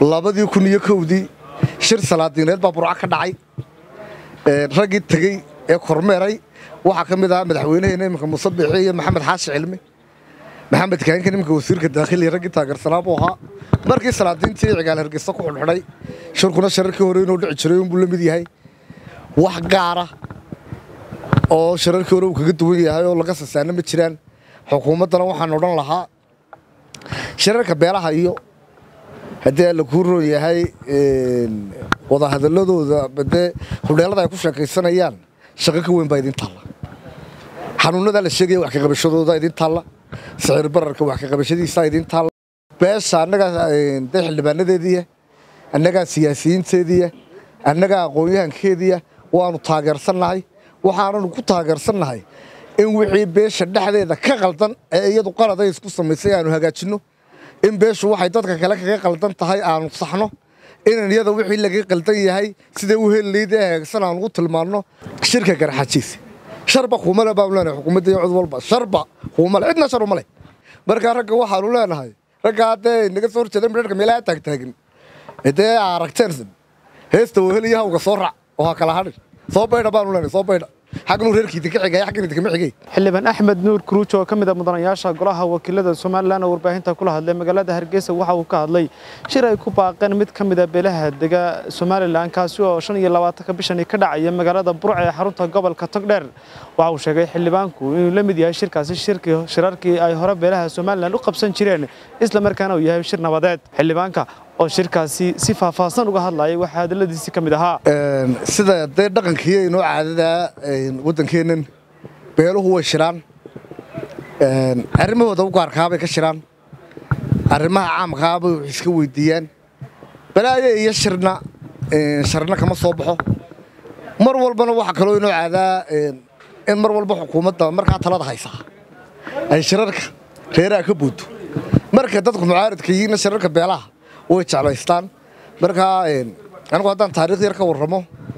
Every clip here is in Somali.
labadii kun iyo kowdii shir salaadiineed baa burco ka dhacay raggii tegey ee kormeeray waxaa ka mid ahaa madaxweynaheena iminka muuse biixi iyo maxamed xaashi cilmi maxamed kaahinkan iminka wasiirka daakhiliya raggii taageersanaa buu ahaa markii salaadiintii cigaal hargeysa ku xidhxidhay shirkuna shirarkii hore inuu dhici jiray unbuu la mid yahay wax gaara oo shirarkii hore uu kaga duwan yahay oo laga sasaana ma jiraan xukuumaddana waxaan odhan lahaa shirarka beelaha iyo haddii alla kuu roon yahay wadahadaladooda badee hudheelada ay ku sheekaysanayaan shaqo ka weyn baa idin taalla xanuunadaa la sheegaya wax kaqabashadooda idin taalla sicir bararka wax kaqabashadiisa idin taalla beesha annagaa dee xildhibaanadeediiya annagaa siyaasiyiinteediiya annagaa aqoon-yahankeediya waanu taageersannahay waxaananu ku taageersannahay in wixii beesha dhexdeeda ka qaldan ee iyadu qaladay isku samaysay aanu hagaajinno in beeshu waxay dadka kale kaga qaldan tahay aanu saxno inan iyada wixii laga qaldan yahay siday u helilayd ee hagaagsan aanu u tilmaanno shirka garxajiisa sharba kuumale baanu leenahay xukuumadda iyo cid walba sharba kuumale cidna shar uma leh markaa ragga waxaanu leenahay ragga haddee naga soo horjeeda midharka meelaha taagtaagin dee aragteen heesta weheliya hawga soo rac oo ha kala hadhin soo baydha baanu leenahay soo baydha xagnu reerkiida ka xigay xaggan idinka ma xigay xildhibaan axmed nuur kuruuj oo ka mid a mudanayaasha golaha wakiilada somalilan oo warbaahinta kula hadlay magaalada hargeysa waxa uu ka hadlay shir ay ku baaqeen mid ka mid a beelaha dega somalilan kaasi oo shan iyo labaatanka bishani ka dhacaya magaalada burca ee xarunta gobolka togdheer waxa uu sheegay xildhibaanku inuu la mid yahay shirkaasi shirarkii ay hore beelaha somalilan u qabsan jireen isla markaana uu yahay shir nabadeed xildhibaanka oo shirkaasi si faahfaahsan uga hadlayay waxaa hadaladiisii ka mid ahaa sida dee dhaqankiiyo inoo caadadaa waddankeennan beeluhu way shiraan arrimahooda u gaarkaabay ka shiraan arrimaha caamkaabay wax iska weydiiyaan balaayo iyo shirna sharna kama soo baxo mar walbana waxaa kaloo inoo caadaa in mar walba xukuumadda markaa talada haysaa ay shirarka reeraha ka buuto marka dadku mucaaradka yihiinna shirarka beelaha way jeclaystaan markaa anigu haddaan taariikh yar ka warramo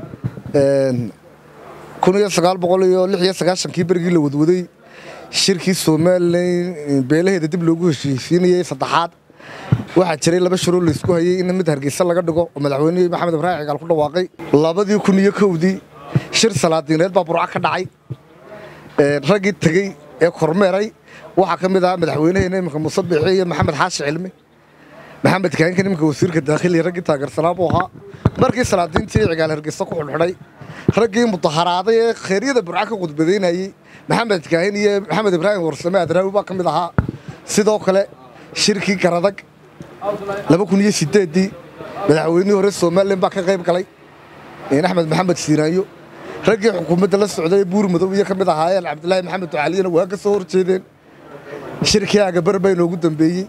kun iyo sagaal boqol iyo lix iyo sagaashankii berigii la wadwaday shirkii somalilan beelaheeda dib loogu heshiisiinayey saddexaad waxaa jiray laba shiroo laysku hayey in mid hargeysa laga dhigo oo madaxweynihii maxamed ibraahim cigaal ku dhawaaqay labadii kun iyo kowdii shir salaadiineed baa burco ka dhacay raggii tegey ee kormeeray waxaa ka mid ahaa madaxweynaheena iminka muuse biixi iyo maxamed xaashi cilmi maxamed kaahinkan iminka wasiirka daakhiliya raggii taageersanaa buu ahaa markii salaadiintii cigaal hargeysa ku xidhxidhay raggii mudaharaaday ee kheyryada burco ka khudbadaynayey maxamed kaahin iyo maxamed ibraahim warsame adraawi baa ka mid ahaa sidoo kale shirkii garadag laba kun iyo sideeddii madaxweynihii hore somalilan baa ka qayb galay axmed maxamed siiraayo raggii xukuumadda la socday ee buur madow iyo ka mid ahaayeen cabdilaahi maxamed ducaaliyana waa ka soo horjeedeen shirkii agabar baa inoogu dambeeyey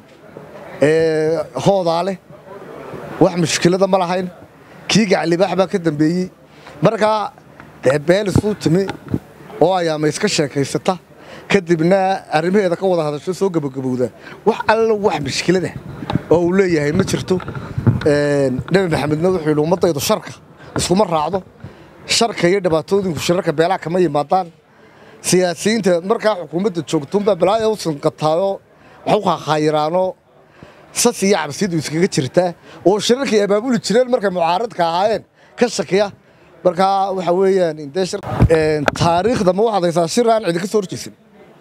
hoodaa leh wax mushkilada ma lahayn kii gaclibaax baa ka dambeeyey markaa dee beel isuu timi oo ayaama iska sheekaysata kadibna arrimaheeda ka wada hadasho soo gebagabowda wax alla wax mushkilada oo uu leeyahay ma jirto nebi maxamedna wuxuu yidhi ummaddaydu sharka iskuma raacdo sharka iyo dhibaatooyinku shirarka beelaha kama yimaadaan siyaasiyiinta markaa xukuumadda joogtuunbaa balaaya u sanqataayoo wax u khaakhayiraanoo sas iyo cabsiyadu iskaga jirtaa oo shirarkay abaabuli jireen markay mucaaradka ahaayeen ka shakiya markaa waxa weeyaan taariikhda ma waxaad haysaa shir aan cidi ka soo horjeysan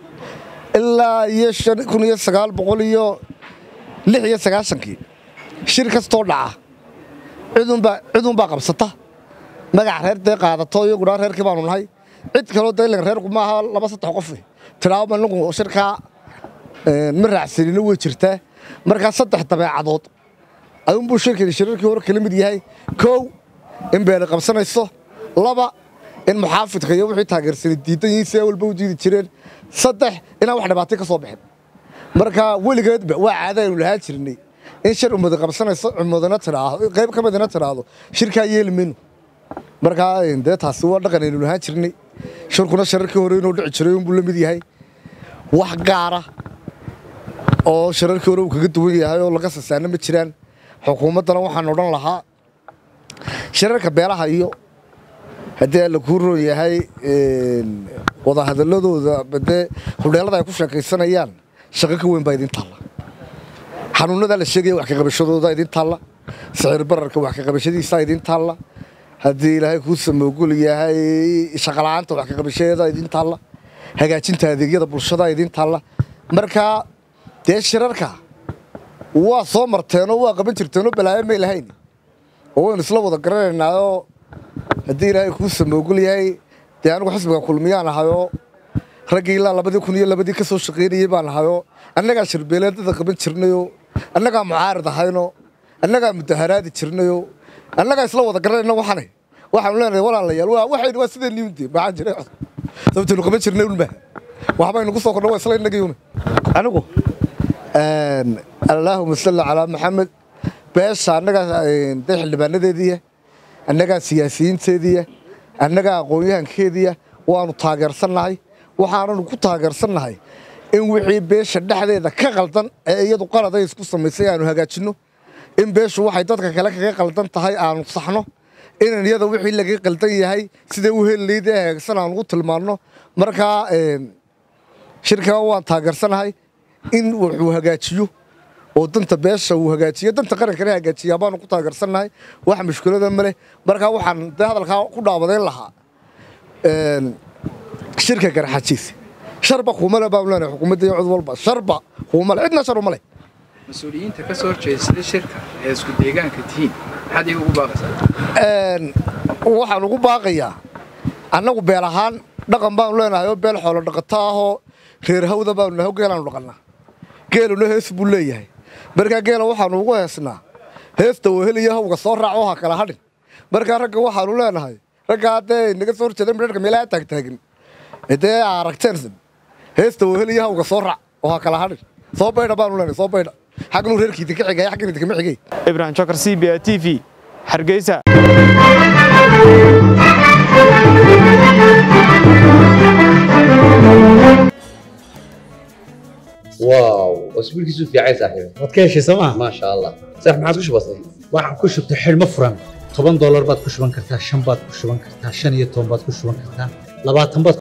ilaa iyo kun iyo sagaal boqol iyo lix iyo sagaashankii shir kastoo dhaca cidunbaa qabsata magac reer dee qaadato iyaguna reerkii baanu nahay cid kaloo daylan reerku maaha laba saddex qof tidhaaba anagu shirkaa ma raacsanino way jirtaa markaa saddex dabeecadood ayuunbuu shirkani shirarkii hore kala mid yahay kow in beeli qabsanayso laba in muxaafidka iyo wixii taageersanay diidan yihiin si walba u diidi jireen saddex inaan wax dhibaatay ka soo bixin marka weligeedba waa caada aynu lahaan jirnay in shir ummadi qabsanayso ummadana tidhaahdo qayb ka midina tidhaahdo shirkaa yeeli mayno markaa dee taasi waa dhaqan aynu lahaan jirnay shirkuna shirarkii hore inuu dhici jiray unbuu la mid yahay wax gaara oo shirarkii hore uu kaga duwan yahay oo laga sasaana ma jiraan xukuumaddana waxaan odhan lahaa shirarka beelaha iyo haddii alla kuu roon yahay wadahadaladooda badee hudheelada ay ku sheekaysanayaan shaqo ka weyn baa idin taalla xanuunadaa la sheegaya wax kaqabashadooda idin taalla sicir bararka wax ka qabashadiisa idin taalla haddii ilaahay kuu samoogul yahay shaqala-aanta wax ka qabashadeeda idin taalla hagaajinta adeegyada bulshada idin taalla marka dee shirarka waa soo marteenoo waa qaban jirteenoo balaayo may lahayn oo waynu isla wada garanaynaayoo haddii ilaahay kuu samoogul yahay dee anigu xisbiga kulmiyaan ahayoo raggii ilaa labadii kun iyo labadii ka soo shaqaynayey baan ahayoo annagaa shirbeeleedada qaban jirnayoo annagaa mucaarid ahayno annagaa mudaharaadi jirnayoo annagaa isla wada garanayna waxane waxaanu leenahay walaalayaal waa waxaynu waa sidee niimde maxaan jiray sababtaynu qaban jirnay unma waxbaynu ku soo kordha waa isla innagiyuna anigu allaahuma salli calaa maxamed beesha annagaa dee xildhibaanadeediiya annagaa siyaasiyiinteediiya annagaa aqoon-yahankeediya waanu taageersannahay waxaananu ku taageersannahay in wixii beesha dhexdeeda ka qaldan ee iyadu qaladay isku samaysay aanu hagaajinno in beeshu waxay dadka kale kaga qaldan tahay aanu saxno inan iyada wixii laga qaldan yahay siday u helilayd ee hagaagsan aanu u tilmaanno markaa shirkaa waan taageersanahay in wuxuu hagaajiyo oo danta beesha uu hagaajiyo danta qarankana hagaajiyaa baanu ku taageersannahay wax mushkilada ma leh markaa waxaan dee hadalkaa ku dhaabadayn lahaa shirka garxajiis sharba kuumale baan leenahay xukuumadda iyo cid walba sharba kuumale cidna shar uma leh mas-uuliyiinta ka soo horjeedsada shirka ee isku deegaanka tihiin maxaad iga ugu baaqaysaa waxaan ugu baaqayaa annagu beel ahaan dhaqan baanu leenahay oo beel xoolo dhaqato ahoo reer hawda baanu nahay oo geelaanu dhaqannaa geeluna hees buu leeyahay markaa geela waxaanu ugu heesnaa heesta weheliyo hawga soo raac oo ha kala hadhin markaa ragga waxaanu leenahay ragga haddee naga soo horjeeda midharka meelaha taagtaagin dee aragteen heesta weheliyo hawga soo raac oo ha kala hadhin soo baydha baanu leenahay soo baydha xagnuu reerkiita ka xigaya xaggan idinka ma xigay ibrahim jokar c b a t v hargeysa واو اسبوع كيسو في عايز صاحبي waad ka heshay sooma ما شاء الله صح ما عادش بسيط waxaan ku shubtay xidhmo furan toban doolar baad ku shuban kartaa shan baad ku shuban kartaa shan iyo toban baad ku shuban kartaa labaatan baad